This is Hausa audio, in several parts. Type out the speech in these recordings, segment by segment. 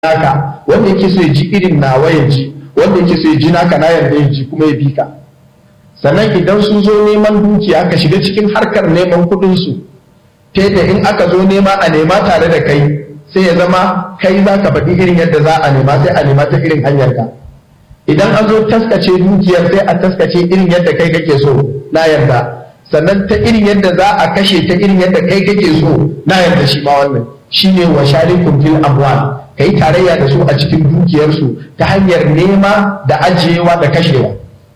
naka wanda yake so ya ji irin nawa ya ji wanda yake so ya ji naka na yarda ya ji kuma ya bi ka sannan idan sun zo neman dukiya ka shiga cikin harkar neman kuɗin su ta da in aka zo nema a nema tare da kai sai ya zama kai za ka faɗi irin yadda za a nema sai a nema ta irin hanyar ka idan an zo taskace dukiyar sai a taskace irin yadda kai kake so na yarda sannan ta irin yadda za a kashe ta irin yadda kai kake so na yarda shi ma wannan shine wa sharikum fil amwal kai tarayya da su a cikin dukiyarsu ta hanyar nema da ajiyewa da kashewa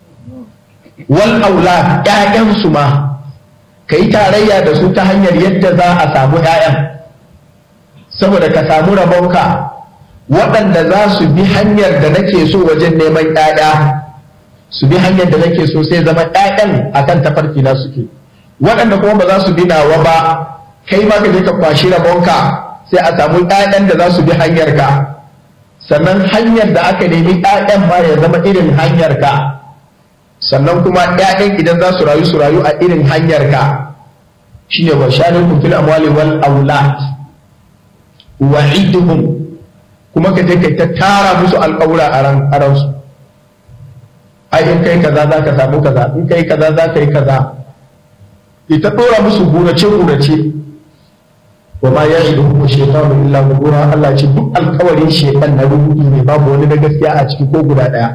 wal aula ƴaƴansu ma kai tarayya da su ta hanyar yadda za a samu ƴaƴan saboda ka samu rabonka waɗanda za su bi hanyar da nake so wajen neman ƴaƴa su bi hanyar da nake so sai zama ƴaƴan akan tafarki na suke waɗanda kuma ba za su bi nawa ba kai ma ka je ka kwashi rabonka sai a samu ƴaƴan da za su bi hanyar ka sannan hanyar da aka nemi ƴaƴan ma ya zama irin hanyar ka sannan kuma ƴaƴan idan za su rayu su rayu a irin hanyar ka shine wa sharikum fil amwali wal aulad wa'iduhum kuma ka je kai ta tara musu alƙawura a ran aransu ai in kai kaza za ka samu kaza in kai kaza za ka yi kaza ita ɗora musu gurace gurace wa ma ya idu kuma shekaru illa gura Allah ce duk alkawarin shekan na rubutu ne babu wani da gaskiya a ciki ko guda ɗaya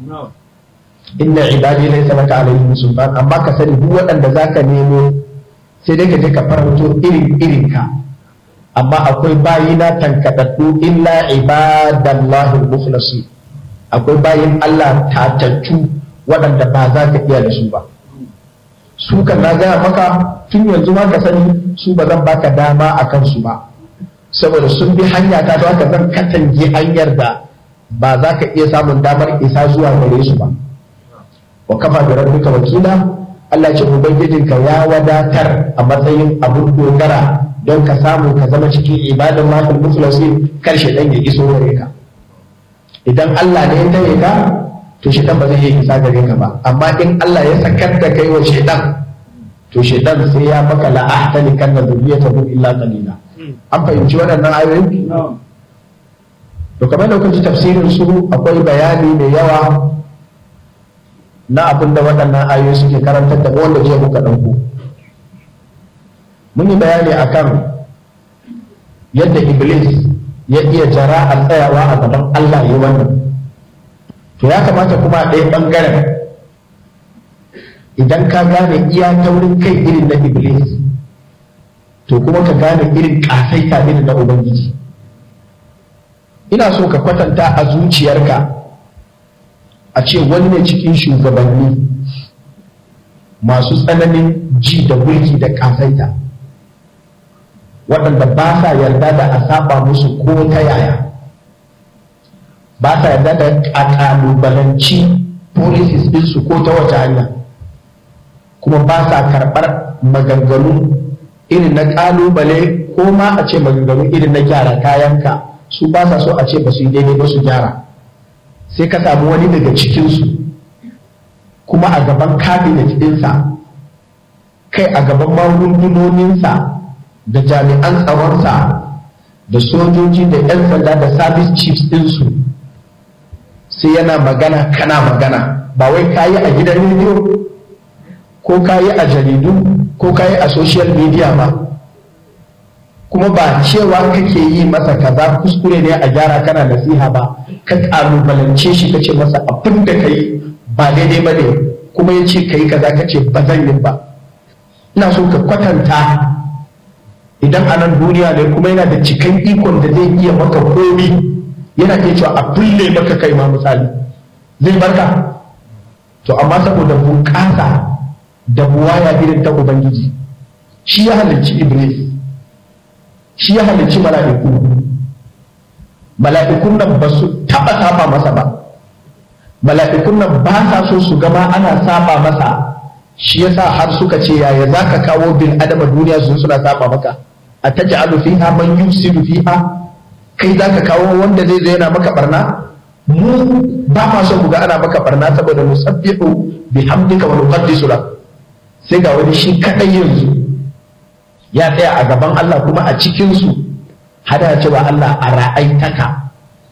inna ibadi laysa laka alaihim sultan amma ka sani duk waɗanda zaka nemo sai dai ka je ka faranto irin irin ka amma akwai bayina tankadaddu illa ibadallahi al-mukhlasin akwai bayin Allah tatattu waɗanda ba za ka iya da su ba su kan na gaya maka tun yanzu ma ka sani su ba zan baka dama a kansu ba saboda sun bi hanya ta ta haka zan katange hanyar da ba za ka iya samun damar isa zuwa gare su ba wa kafa da rabbika wakila Allah ce ubangijinka ya wadatar a matsayin abun dogara don ka samu ka zama cikin ibadan mahal muflasin karshe dan ya iso gare ka idan Allah ne ya tare ka to shedan ba zai iya isa gare ka ba amma in Allah ya sakar da kai wa shedan to shedan sai ya maka la ahtani kan zuriyatahu illa qalila an fahimci waɗannan ayoyi to kamar da kuka ji tafsirin su akwai bayani mai yawa na abin da waɗannan ayoyi suke karantar da wanda je muka ɗauko mun yi bayani akan yadda iblis ya iya jara a tsayawa a gaban Allah ya wannan to ya kamata kuma a ɗaya ɓangaren idan ka gane iya taurin kai irin na iblis to kuma ka gane irin ƙasaita irin na ubangiji ina so ka kwatanta a zuciyarka a ce wani ne cikin shugabanni masu tsananin ji da mulki da ƙasaita waɗanda ba sa yarda da a saba musu ko ta yaya ba sa yarda da a ƙalubalanci policies ɗinsu ko ta wace hanya kuma ba sa karɓar maganganu irin na ƙalubale ko ma a ce maganganu irin na gyara kayanka su ba sa so a ce ba su yi daidai ba su gyara sai ka samu wani daga cikinsu kuma a gaban cabinet ɗinsa kai a gaban magungunoninsa da jami'an tsaronsa da sojoji da 'yan sanda da service chiefs ɗinsu sai yana magana kana magana ba wai kayi a gidan rediyo ko kayi a jaridu ko kayi a social media ba kuma ba cewa kake yi masa kaza kuskure ne a gyara kana nasiha ba ka kalubalance shi kace masa abin da kai ba daidai ba ne kuma ya ce ka yi kaza kace ba zan yi ba ina so ka kwatanta idan a nan duniya ne kuma yana da cikan ikon da zai iya maka komi yana iya cewa a bulle maka kai ma misali zai barka to amma saboda bunƙasa da buwaya irin ta ubangiji shi ya halarci iblis shi ya halarci mala'iku mala'ikun nan ba su taɓa saba masa ba mala'ikun nan ba sa so su gama ana saba masa shi yasa har suka ce yaya za ka kawo bil adama duniya su suna saba maka a ta ja'alu fiha man yufsidu fiha kai za ka kawo wanda zai zai yana maka barna mu ba ma son mu ga ana maka barna saboda musabbihu bihamdika wa nuqaddisu lak sai ga wani shi kadai yanzu ya tsaya a gaban Allah kuma a cikin su hada cewa Allah a ra'aitaka